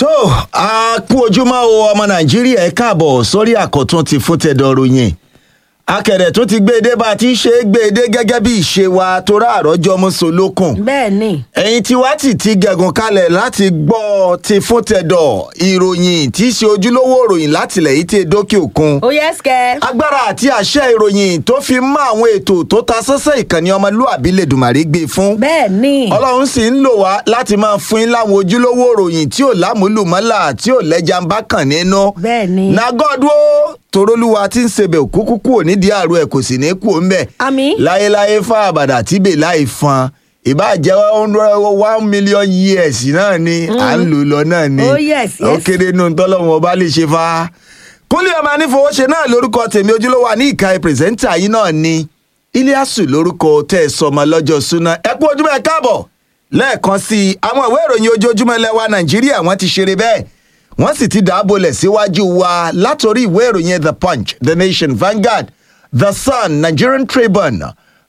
tó a kú ojúmọ́ o ọmọ nàìjíríà ẹ káàbọ̀ sórí àkọ́tún ti fún tẹ̀dọ̀ ròyìn akẹ̀rẹ̀ tó ti gbé e dé bá a ti ń ṣe é gbé e dé gẹ́gẹ́ bí ìṣe wa torá àrọ́jọ́ mọ́sọ̀lókùn bẹ́ẹ̀ ni ẹ̀yin tí wá tì ti gẹ̀gùn kalẹ̀ láti gbọ́ ti fún tẹ̀dọ̀ ìròyìn tí í ṣe ojúlówó ìròyìn látìlẹ̀ yìí ti dókè òkun ó yẹ ẹsẹ̀ agbára àti àṣẹ ìròyìn tó fi mọ́ àwọn ètò tó ta sọ́sẹ́ ìkànnì ọmọlúàbí lèdùmàrè gbé fún bẹ́ẹ̀ ni ọlọ́run sì ń lò wá láti máa fún yín láwọn ojúlówó ìròyìn tí ò lámúlùmọ́là tí ò lẹ́jà ń bá kàn nínú. bẹ́ẹ̀ ni nagọ́dúró torólúwa tí ń sebẹ̀ òkúkú kúrò nídìí àrò ẹ̀ kò sì ní kú ń bẹ̀. àmì láyéláyé fún àbàdà tíbè láì fan ìbáàjẹ́ one million years náà ni à ń lò lọ náà ni Oh, yes, ó yes. kéré nù tọ́lọ́wọ́n ọba lè ṣe fa. kúnlẹ̀ ọmọ anífowóṣe náà lórúkọ tèmi ojúlówó àní ìka pírẹsẹ́ńtà yìí náà ni iliasu lórúkọ tẹ́ ẹ sọmọ lọ́jọ́ súná ẹ kú ojúmọ́ ẹ káàbọ̀ lẹ́ẹ̀kan sí i àwọn ìwé ìròyìn ojoojúmọ́ lẹ́wà nàìjíríà wọ́n ti ṣeré bẹ́ẹ̀ wọ́n sì ti dàábolẹ̀ síwájú wa látòrí ìwé ìròyìn the punch the nation vanguard the sun nigerian tribune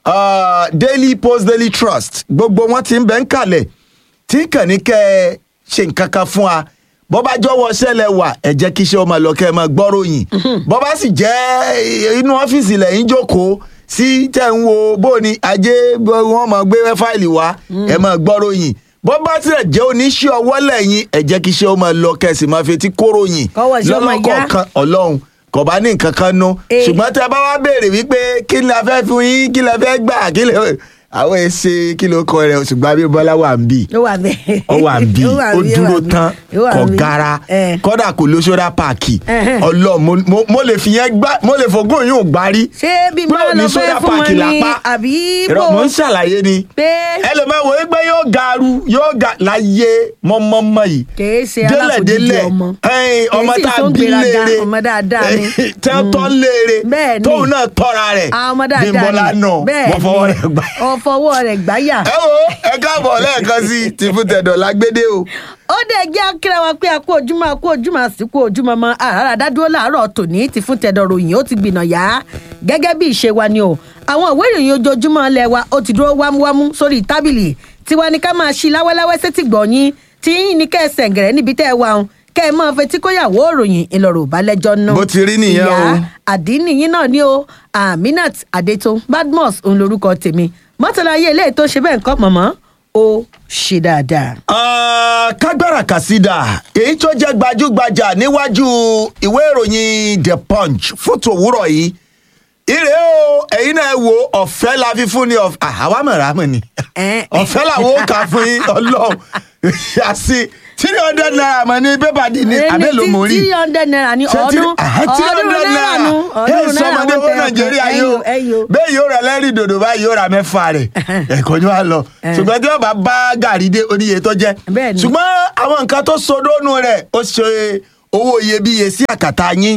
uh, daily post daily trust gbogbo wọn ti ń bẹ́ ń kalẹ̀ tí kàn ní kẹ́ ẹ ṣe nǹkan kan fún wa bọ́ bá jọ̀wọ́ ṣẹlẹ̀ wà ẹ jẹ́ kí iṣẹ́ ọmọ lọ kẹ́ ẹ máa gbọ́ròyìn bọ́ bá sì jẹ́ inú ọ́fíìsì lẹ́yìn jókòó sí tẹ̀ ń wo bó ni ajé wọn máa gbé fáìlì wá ẹ máa gbọ́ròyìn bọ́ bá tilẹ̀ jẹ́ oníṣẹ́ ọwọ́ lẹ́yìn ẹ jẹ́ kí iṣẹ́ ọmọ lọ kẹ́ ẹ sì máa fetí kóròyìn Kọ́wọ́ iṣẹ́ ọmọ yá. lọ́lọ́kọ̀ọ̀kan ọlọ́run kò bá ní nǹkan kan nú Eh. ṣùgbọ́n tẹ bá wá béèrè wípé kí ni a fẹ́ fún yín kí lẹ fẹ́ gbà kí lẹ àwọn èsè kí ló kọ rẹ ṣùgbọ́n abímbọ́lá wà ń bì ó wà bẹ́ẹ̀ ó wà ń bí Ó wà ó bí, ó dúró wà bí. tán Ó wà kò bí. gara Eh. kódà kò lóṣọ́dá páàkì Ẹhẹ́n. ọlọ́ mo- mo- mo lè fi yẹn gbá mo lè fògùn yóò gbárí ṣé bí pé máa ò ní lọ fẹ́ sódà fún wọn páàkì ni lápá àbí Irọ́, bò mo ń ṣàlàyé ni pé ẹlòmíràn wò ó pé yóò garu yóò ga láyé mọ́mọ́mọ́ yìí kìí ṣe aláfojúdi ọmọ ẹ̀yin, ọmọ Kìí sì tá a tó ń bí gbéraga, léere ọmọ dáadáa ni. tẹ́ tọ́ léere Bẹ́ẹ̀ ni. tóun náà tọ́ra rẹ̀ àwọn ọmọ dáadáa Bímbọ́lá ni náà bẹ́ẹ̀ wọ́n fọwọ́ rẹ̀ gbà ọ fọwọ́ rẹ̀ gbáyà. ẹ wo ẹ káàbọ̀ lẹ́ẹ̀kan sí i ti fún tẹ̀dọ̀ lágbédé o. ó dẹ̀ jẹ́ akíra wa pé a kú ojúmọ́ a kú ojúmọ́ àsìkò ojúmọ́ mọ́ àràrà dádúró láàárọ̀ tòní ti fún tẹ̀dọ̀ ròyìn ó ti gbìnà yá gẹ́gẹ́ bí ìṣe wa ni o àwọn ìwé ìròyìn ojoojúmọ́ ilẹ̀ wa ó ti dúró wámúwámú sórí tábìlì tiwa ni ká máa ṣí láwẹ́láwẹ́ sétí gbọ̀nyìn tí yín ni kẹ́ ẹ sẹ̀ǹgẹ̀rẹ̀ níbi tẹ́ ẹ wà ń kẹ́ ẹ máa fetí kóyàwó òròyìn ìlọ̀rọ̀ ìbálẹ́jọ́ náà. Bó ti rí nìyẹn o. Ìyá àdínì yín náà ni o aminat adeto badmus òun lorúkọ tèmi mọ́tàlá ayé eléyìí tó ṣe bẹ́ẹ̀ nǹkan mọ̀mọ́ ó ṣe dáadáa. Ah, kágbára kàsídà èyí tó jẹ́ gbajúgbajà níwájú ìwé ìròyìn the punch fún tòwúrọ̀ yìí ire o ẹ̀yin náà wo ọ̀fẹ́ la fi fún ni ọ̀fẹ́ àwa mọ̀ra mọ̀ ni Eh. ọ̀fẹ́ làwọn ó kà fún yín ọlọ́run àti three hundred naira mọ̀ ní pépà dì ní abẹ́lò mò ń rí three hundred naira ní Ṣé tí- ọdún Aha, three ọdún hundred náírà nu Ẹ ọdún náírà sọmọdé wọn owó tẹ nàìjíríà ẹyọ yóò ẹyọ. bẹ́ẹ̀ yóò rà lẹ́rìí dòdò báyìí yóò rà mẹ́fà rẹ̀ ẹ̀kọ́ ni wàá lọ ṣùgbọ́n tí wọ́n bá bá gàrí dé oníye tó jẹ́ Bẹ́ẹ̀ ni. ṣùgbọ́n àwọn nǹkan tó sodónú rẹ̀ ó ṣe owó iyebíye sí àkàtà yín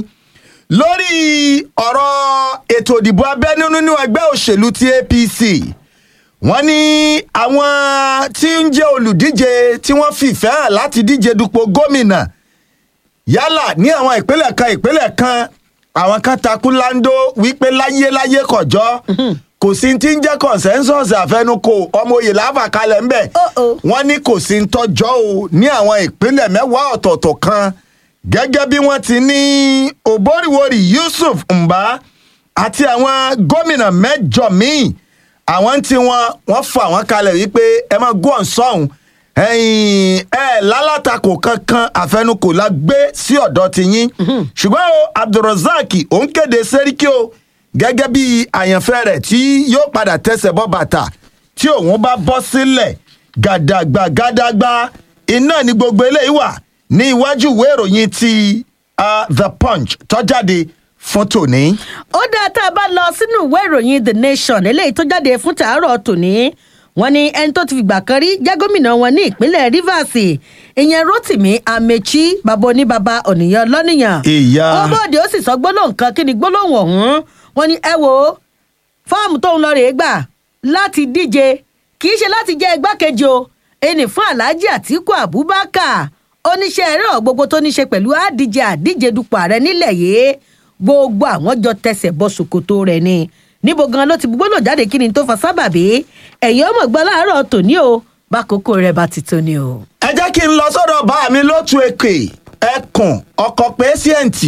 lórí ọ̀rọ̀ ètò ìdìbò abẹ́nú nínú ẹgbẹ́ òṣèlú ti apc wọ́n ní àwọn tí ń jẹ́ olùdíje tí wọ́n fìfẹ́ hàn láti díje dupò gómìnà yálà ní àwọn ìpínlẹ̀ kan ìpínlẹ̀ kan àwọn kan takú láńdó wípé láyéláyé kọjọ́ kò sí ti ń jẹ́ consensus àfẹnukò ọmọ òye láfàkalẹ̀ ńbẹ̀ Uh-oh. wọ́n ní kò sí ń tọ́jọ́ o ní àwọn ìpínlẹ̀ mẹ́wàá ọ̀tọ̀ọ̀tọ̀ kan gẹ́gẹ́ bí wọ́n ti ní òbóríwórì yusuf mbà àti àwọn gómìnà mẹ́jọ míì àwọn tí wọ́n wọ́n fà wọ́n kalẹ̀ wípé ẹ máa gún ọ̀sọ́hún ẹ̀yìn ẹ̀ lálátakò kankan àfẹnukò la gbé sí ọ̀dọ̀ ti yín ṣùgbọ́n o abdulrozak òun kéde sẹ́ríkì o gẹ́gẹ́ bí àyànfẹ́ rẹ̀ tí yóò padà tẹ̀sẹ̀ bọ́ bàtà tí òun bá bọ́ sílẹ̀ gàdàgbà gàdàgbà iná ni gbogbo eléyìí wà ní iwájú ìwé ìròyìn ti ah, the punch tó jáde fún tòní. ó dáa tá a bá lọ sínú ìwé ìròyìn the nation eléyìí tó jáde fún tàárọ̀ tòní wọ́n ní ẹni tó ti fìgbà kan rí jẹ́ gómìnà wọn ní ìpínlẹ̀ rivers ìyẹn rotimi amechi bàbá oníbàbá ònìyàn lọ́nìyàn Ìyá. ó bóde ó sì sọ gbólóhùn kan kí ni gbólóhùn ọ̀hún wọ́n ní ẹ wo fọ́ọ̀mù tóun lọ rèé gbà láti díje kì í ṣe láti jẹ́ igbákejì o ẹni fún alhaji atiku abubakar oníṣẹ́ ẹ̀rọ gbogbo tó ní ṣe pẹ̀lú àdíje àdíje dupò ààrẹ nílẹ̀ yìí gbogbo àwọn jọ tẹsẹ̀ bọ ṣòkòtò rẹ̀ ni níbo gan ló ti gbólò jáde kí ni tó fa sábàbí ẹ̀yìn ọmọ gbọ́ láàárọ̀ tòní o bákòókò rẹ̀ bá ti tó ni o. ẹ jẹ́ kí n lọ sọ́dọ̀ bá mi lótú èkè ẹkùn ọkọ̀ pẹ́síẹ̀ǹtì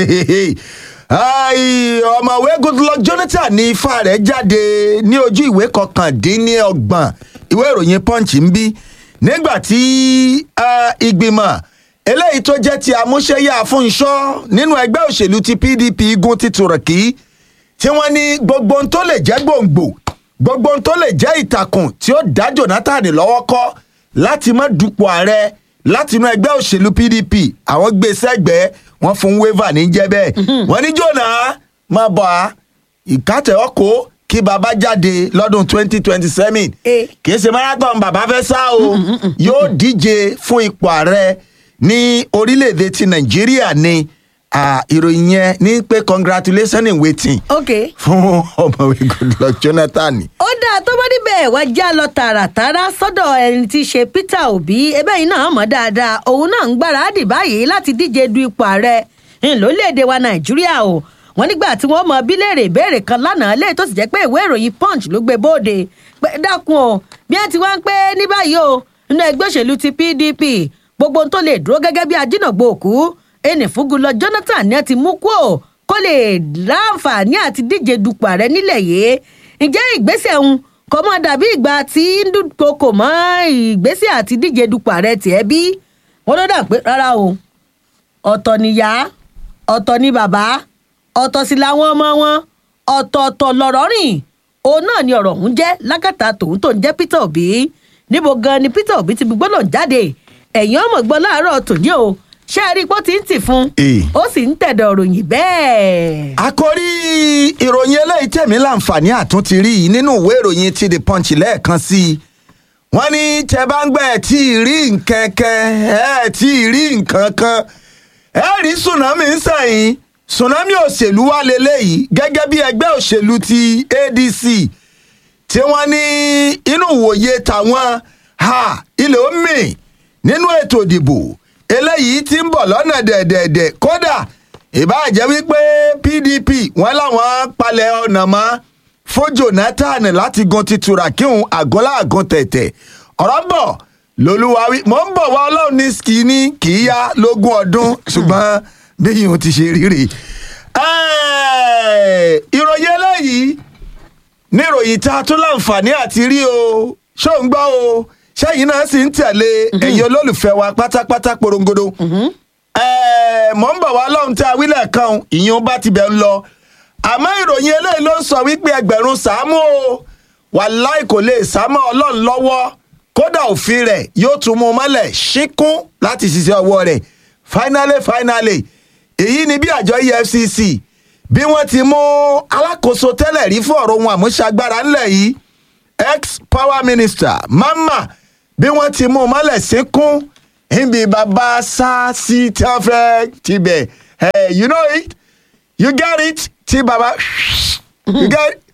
ọ̀mọ̀wé goodluck jonathan ní ifá rẹ̀ jáde ní ojú ìwé kọkàndínlọ́gbọ̀n ìwé ìròyìn punch ń bí nígbà tí ìgbìmọ̀ eléyìí tó jẹ́ ti àmúṣẹ́yà fúnṣọ́ nínú ẹgbẹ́ òṣèlú ti pdp igun ti tùrọ̀kì tí wọ́n ní gbogbo ohun tó lè jẹ́ gbòǹgbò gbogbo ohun tó lè jẹ́ ìtàkùn tí ó dá jonathan lọ́wọ́ kọ́ láti má dupò ààrẹ láti inú ẹgbẹ́ òṣèlú pdp àwọn gbé sẹ́gbẹ̀ẹ́ wọ́n fún waiver ní jẹ́ bẹ́ẹ̀ wọ́n ní jọ̀nà máa bọ̀ á ìkátẹ̀ ọkọ̀ kí baba jáde lọ́dún twenty twenty seven Eh. kì í ṣe marathon baba fẹ́ sá o yóò díje fún ipò ààrẹ ní orílẹ̀-èdè ti nàìjíríà ni ah, ìròyìn yẹn ní pé congratulations in waiting ok fún ọmọwé goodluck jonathan ó dáa tó bá níbẹ̀ wá já lọ tààràtàrà sọ́dọ̀ ẹni tí í ṣe peter obi ẹbẹ́ yìí náà mọ̀ dáadáa òun náà ń gbáradì báyìí láti díje du ipò ààrẹ ńlọ́lẹ́èdè wa nàìjíríà o wọ́n nígbà tí wọ́n mọ bíléèrè ìbéèrè kan lánàá lẹ́yìn tó sì jẹ́ pé ìwé ìròyìn punch ló gbé bóde pé dákun o bí wọ́n ti wá ń pé ní báyìí o nínú ẹgbẹ́ òṣèlú ti pdp gbogbo ohun tó lè dúró gẹ́gẹ́ bí ajínàgbò òkú ẹnì fúgulọ jonathan ni ẹ ti mú kú o kó lè láǹfààní àti díje dupò ààrẹ nílẹ̀ yìí ǹjẹ́ ìgbésẹ̀ ń kọ́ mọ́ dàbí ìgbà tí ń dúnkokò mọ́ ìgbésẹ̀ àti díje dupò ààrẹ tiẹ̀ bí wọ́n ló dà pé rárá o ọ̀tọ̀ níyà ọ̀tọ̀ ní bàbá ọ̀tọ̀ sí làwọn ọmọ wọn ọ̀tọ̀ọ̀tọ̀ lọ̀rọ̀ rìn òun náà ni ọ̀rọ̀ ọ̀hún jẹ́ lákàtà tòun tó ń jẹ́ peter obi níbo gan ni peter obi ti gbọ́dọ̀ jáde ẹ̀yìn ọmọ gbọ́ láàárọ̀ tòní o ṣé ẹ rí i pé ó ti ń tì fún Eh. ó sì ń tẹ̀dọ̀ ròyìn bẹ́ẹ̀. àkórí ìròyìn eléyìí tẹ̀mí láǹfààní àtúntì rí yìí nínú ìwé ìròyìn ti the punch lẹ́ẹ̀kan sí i wọ́n ní tẹ bá ń gbẹ́ ẹ̀ tí ì rí nǹkan kan ẹ̀ tí ì rí nǹkan kan ẹ̀ rí tsunami ń sẹ̀yìn tsunami òṣèlú wà lélẹ́yìí gẹ́gẹ́ bí ẹgbẹ́ òṣèlú ti adc tí wọ́n ní inú ìwòye tàwọn ha ilẹ̀ ó mì nínú ètò ìdìbò eléyìí tí ń bọ̀ lọ́nà dẹ̀dẹ̀dẹ̀ kódà ìbáàjẹ́ wípé pdp wọ́n láwọn palẹ̀ ọ̀nà mọ́ fún jonathan láti gun ti turakíhun àgọ́lá àgùn tẹ̀tẹ̀ ọ̀rọ̀ ń bọ̀ lolúwarí mò ń bọ̀ wá ọlọ́run ní skini kì í yá lógún ọdún ṣùgbọ́n bí yìí ti ṣe rírì. Ẹ́ẹ̀, ìròyìn eléyìí ní ìròyìn tá a tún láǹfààní àti rí o ṣó ń gbọ́ o ṣẹ́yìn náà sì ń tẹ̀lé ẹ̀yin olólùfẹ́ wa pátápátá porongodo. Ẹ̀ẹ̀, mọ̀ ń bọ̀ wá lọ́hùn tí a wílẹ̀ kan ìyẹn bá ti bẹ̀ ń lọ. àmọ́ ìròyìn eléyìí ló ń sọ wípé ẹgbẹ̀rún sàámú o wàláì kò lè sámọ́ ọlọ́run lọ́wọ́ kódà òfin rẹ̀ yóò tún mú un mọ́lẹ̀ ṣíkún láti ṣiṣẹ́ ọwọ́ rẹ̀ finally finally èyí ni bí àjọ efcc bí wọ́n ti mú alákòóso tẹ́lẹ̀ rí fún ọ̀rọ̀ ohun àmúṣagbára ńlẹ̀ yìí ex power minister mama bí wọ́n ti mú un mọ́lẹ̀ sínkún níbi bàbá sáàsì tí wọ́n fẹ́ tibẹ̀ hey, you know it you get it tí bàbá you get it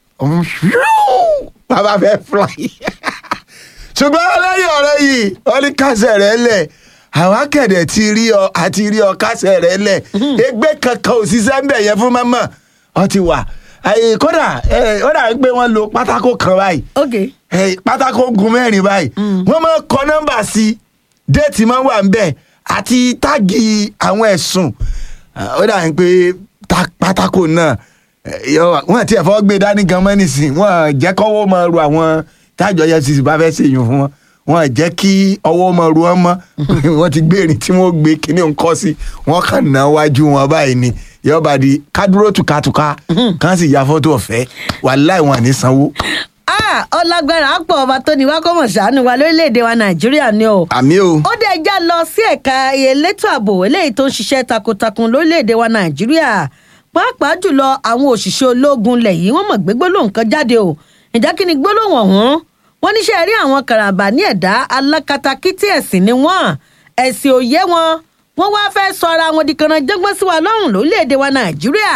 bàbá fẹ́ fly ṣùgbọ́n lẹ́yìn ọ̀rẹ́ yìí wọ́n ní kásẹ̀ rẹ̀ lẹ̀ àwọn akẹ̀dẹ̀ ti rí ọ àti rí ọ kásẹ̀ rẹ̀ lẹ̀ ẹgbẹ́ kankan ò ṣiṣẹ́ ń bẹ̀ yẹn fún mọ́mọ́ ọ ti wà Àyè, kódà ẹ, ó dà pé wọ́n lo pátákó kan báyìí ok ẹ, pátákó gun mẹ́rin báyìí wọ́n máa kọ nọ́mbà sí i déètì máa wà ń bẹ̀ àti táàgì àwọn ẹ̀sùn ó dà pé tá- pátákó náà ẹ, yọ wà- wọ́n ti ẹ̀fọ́ gbé dání gan mọ́ nísìn wọ́n jẹ́ kọ́wọ́ máa ru àwọn tájọ efcc bá fẹ́ ṣèyàn fún wọn wọ́n jẹ́ kí ọwọ́ máa ru wọn mọ́ wọ́n ti gbé erin tí wọ́n gbé kíní nǹkan sí wọ́n kàn ná wájú wọn báyìí ni yọba di kádúró tùkàtùkà kàn sì ya fọ́tò ọ̀fẹ́ wàláì wọn à ní sanwó. ah ọlágbára pọ̀ ọba tó ní wá kó mọ̀ ṣàánú wa lórílẹ̀‐èdè wa nàìjíríà ni o. àmì o. ó dẹ̀ já lọ sí ẹ̀ka elétò ààbò eléyìí tó ń ṣiṣẹ́ takuntakun lórílẹ̀‐èdè wa nàìjíríà pàápàá jùlọ àwọn òṣìṣẹ́ ológun lẹ̀ yìí wọ́n mọ̀ gbé gbólóhùn kan jáde o ǹjẹ́ kí ni gbólóhùn ọ̀hún wọ́n níṣẹ́ rí àwọn karambà ní ẹ̀dá alákatakítí ẹ̀sìn ni wọ́n ẹ̀sìn òye wọn wọ́n wá fẹ́ sọ ara wọn di kanranjẹ́gbọ́n sí wa lọ́rùn lórílẹ̀‐èdè wa nàìjíríà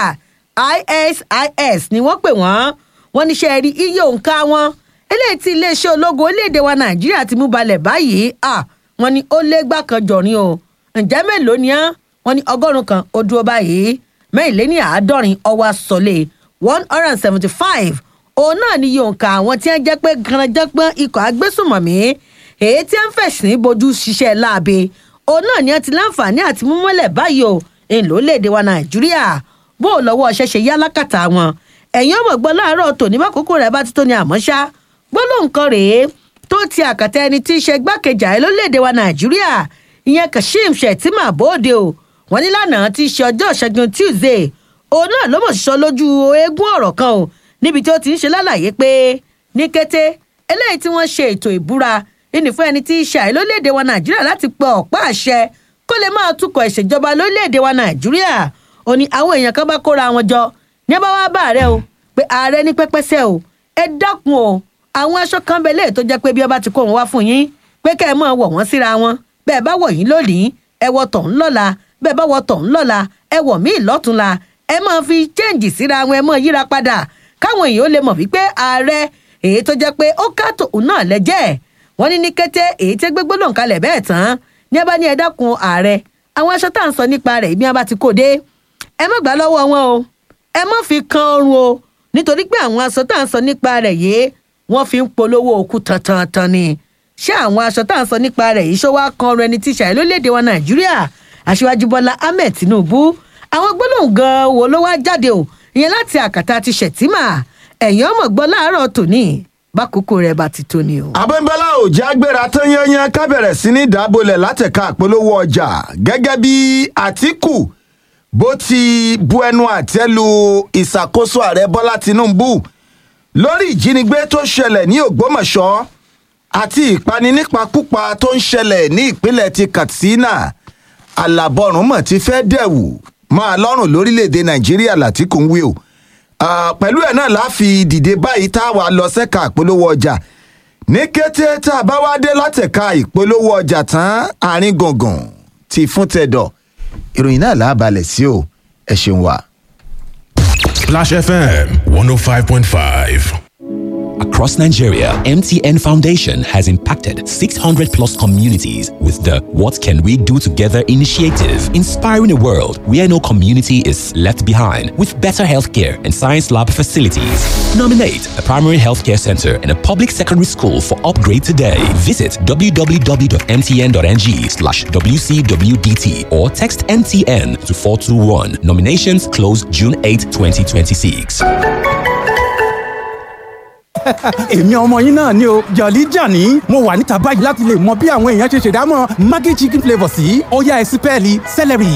isis ni wọ́n pè wọ́n wọ́n níṣẹ́ rí iye òǹkà wọn eléyìí tí iléeṣẹ́ ológun orílẹ̀‐èdè wa nàìjíríà ti mú balẹ̀ báyìí ah wọ́n ní ó lé gbà kan jọ̀rin o ǹjẹ́ mélòó ni án wọ́n ní ọgọ́rùn-ún kan ó dúró báyìí mẹ́rìnléní àádọ́rin ọwọ́ sọ̀lẹ̀ one hundred and seventy five òun náà ni iye òǹkà àwọn tí wọ́n jẹ́ pé garanjẹ́pọ́n ikọ̀ agbésùnmọ̀mí èyí tí ń fẹ̀sìn bojú ṣiṣẹ́ láabe òun náà ni wọ́n ti láǹfààní àti múmọ́lẹ̀ báyìí o ńlọ́lẹ́dẹ̀ wa nàìjíríà bó o lọ́wọ́ ọṣẹ́ ṣe yá lákàtà wọn ẹ̀yin ọmọ gbọ́ láàárọ̀ tòní bá kókó rẹ̀ bá ti tó ní àmọ́ ṣá gbólóhùn kan rèé tó ti àkàtà ẹni tí í ṣe gbákejì ààrẹ lórílẹ̀‐èdè wa nàìjíríà ìyẹn kashim shettima bóde o wọ́n ní lánàá tí í ṣe ọjọ́ ìṣẹ́gun tuesday òun náà ló mọ̀ sísọ lójú eégún ọ̀rọ̀ kan o níbi tí ó ti ń ṣe lálàyé pé ní kété eléyìí tí wọ́n ṣe ètò ìbúra ìní fún ẹni tí í ṣe ààrẹ lórílẹ̀‐èdè wa nàìjíríà láti pọ̀ ọ̀pá àṣẹ kó lè máa tukọ̀ ìṣèjọba lórílẹ̀‐èdè wa nàìjíríà ó ní àwọn èèyàn kan bá kóra wọn jọ ní ẹ bá wá bá ààrẹ o pé ààrẹ ní pẹ́pẹ́sẹ́ o ẹ dákun o àwọn aṣọ kan bẹ léè tó jẹ́ pé bí ọba ti kó wọn wá fún yín pé kẹ́ ẹ máa wọ̀ wọ́n síra wọn bẹ́ẹ̀ bá wọ̀ yín lónìí ẹ wọ̀ tọ̀hún lọ́la bẹ́ẹ̀ bá wọ̀ tọ̀hún lọ́la ẹ wọ̀ míì lọ́túnla ẹ máa fi chẹ́ǹjì síra wọn ẹ máa yíra padà káwọn èèyàn ó lè mọ̀ wípé ààrẹ èyí tó jẹ́ pé ó ká tòun náà lẹ́jẹ́ wọ́n ní ní kété èyí tí gbégbó lòun kalẹ̀ bẹ́ẹ̀ tán ní ẹ bá ní ẹ dákun ààrẹ àwọn aṣọ tá à ń sọ nípa rẹ̀ ibi wọn bá ti kó dé ẹ má gbà lọ́wọ́ wọn o ẹ má fi kan ọrùn o nítorí pé àwọn aṣọ tá à ń sọ nípa rẹ̀ yìí wọ́n fi ń polówó òkú tantan ni ṣé àwọn aṣọ tá à ń sọ nípa rẹ̀ yìí ṣó wá kan ọrùn ẹni tí ṣàì lórílẹ̀‐èdè wa nàìjíríà aṣíwájú bọ́lá ahmed tinubu àwọn gbólóhùn gan-an wo ló wá jáde o ìyẹn láti àkàtà ti ṣètìmà ẹ̀yìn ọmọ gbọ́ láàárọ̀ tòní bákòókò rẹ̀ bá ti tó ni o. abẹ́ńbẹ́lá ò já gbéra tán yányán ká bẹ̀rẹ̀ sí ní dábòlẹ̀ látẹ̀ka àpolówó ọjà gẹ́gẹ́ bí àtìkù bó ti bu ẹnu àtẹ́ lu ìṣàkóso ààrẹ bọ́lá tinubu lórí ìjínigbé tó ṣẹlẹ̀ ní ògbómọ̀ṣọ́ àti ìpani nípakúpa tó ń ṣẹlẹ̀ ní ìpínlẹ̀ ti katsina alábọ̀rùn mọ̀ ti fẹ́ dẹ̀wù máa lọ́rùn lórílẹ̀‐èdè nàìjíríà látìkù ń wí o Ah, pẹ̀lú ẹ̀ náà la fi dìde báyìí tá a wà lọ sẹ́ka ìpolówó ọjà ní kété tá a bá wá dé látẹ̀ka ìpolówó ọjà tán àárín gbùngbùn ti fún tẹ̀dọ̀ ìròyìn náà là á balẹ̀ sí o ẹ ṣeun wa. Splash FM 105.5. Across Nigeria, MTN Foundation has impacted 600 plus communities with the What Can We Do Together initiative, inspiring a world where no community is left behind with better healthcare and science lab facilities. Nominate a primary healthcare center and a public secondary school for upgrade today. Visit www.mtn.ng slash WCWDT or text MTN to 421. Nominations close June 8, 2026. èmi ọmọ yín náà ni o jọ̀lí jàní mo wà níta báyìí láti lè mọ bí àwọn èèyàn ṣe ṣèdámọ̀ maggi chicken flavour sí ọ̀yá ẹ̀sìpẹ́ẹ̀lì celery.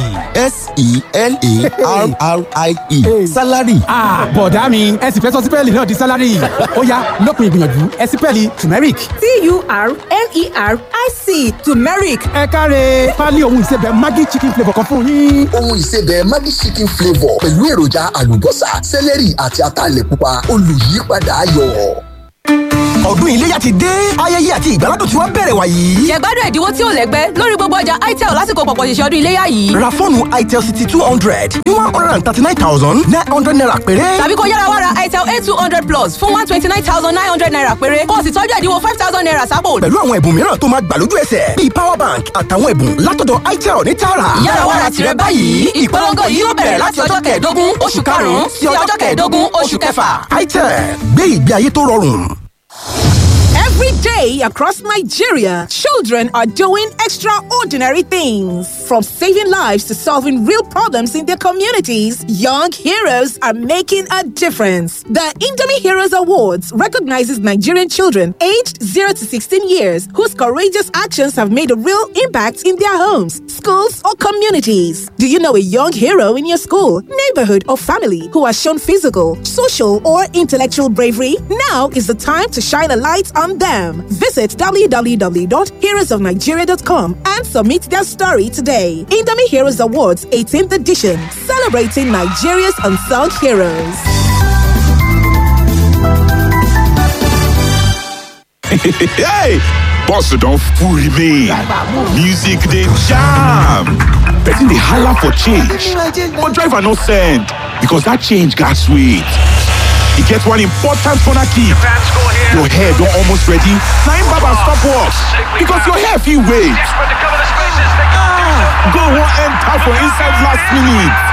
s-e-l-a-r-r-i-e salary. Ah, bọ̀dá mi ẹ sì fẹ́ sọ sípẹ́ẹ̀lì náà di sálárì ọ̀yá lópin ìgbìyànjú ẹ̀sìpẹ́ẹ̀lì turmeric. t-u-r-m-e-r-i-c turmeric ẹ káre pálí ohun ìsebẹ̀ maggi chicken flavour kan fún yín. ohun ìsebẹ̀ maggi chicken flavour pẹ̀lú èròjà àlùbọ́sà sẹ́lẹ̀rì àti ataalẹ̀ pupa olùyípadà ayọ̀. ọdún iléyà ti dé ayẹyẹ àti ìgbàládùn tí wọ́n bẹ̀rẹ̀ wàyí. jẹ̀gbádùn ẹ̀dínwó tí ò lẹ́gbẹ́ lórí gbogbo ọjà itel lásìkò pọ̀pọ̀ ṣẹ̀ṣẹ̀ ọdún iléyà yìí ra fóònù itel city two hundred ní one hundred and thirty nine thousand nine hundred naira péré. tàbí kó yára wá ra itel a two hundred plus fún one twenty nine thousand nine hundred naira péré kó o sì tọ́jú ẹ̀dínwó five thousand naira sápò. pẹ̀lú àwọn ẹ̀bùn mìíràn tó máa gbà lójú ẹsẹ̀ bíi power bank àtàwọn ẹ̀bùn látọ̀dọ̀ itel ní tààrà. yára wá ra tìrẹ báyìí ìpolongo yìí yóò bẹ̀rẹ̀ láti ọjọ́ kẹẹ̀ẹ́dógún oṣù karùn-ún sí ọjọ́ kẹẹ̀ẹ́dógún oṣù kẹfà. itel gbé ìgbé ayé tó rọrùn. Every day across Nigeria, children are doing extraordinary things. From saving lives to solving real problems in their communities, young heroes are making a difference. The Indomie Heroes Awards recognizes Nigerian children aged 0 to 16 years whose courageous actions have made a real impact in their homes, schools, or communities. Do you know a young hero in your school, neighborhood, or family who has shown physical, social, or intellectual bravery? Now is the time to shine a light on them. Visit www.heroesofnigeria.com and submit their story today. Indomie Heroes Awards 18th edition, celebrating Nigeria's unsung heroes. hey! Bossa don't fool me. Music they jam. Person they holler for change. But driver no send because that change got sweet. E get one important corner kick. Your hair don almost ready. Na im barber stop work because your hair fit wait. Ah, go wan enter for inside last minute.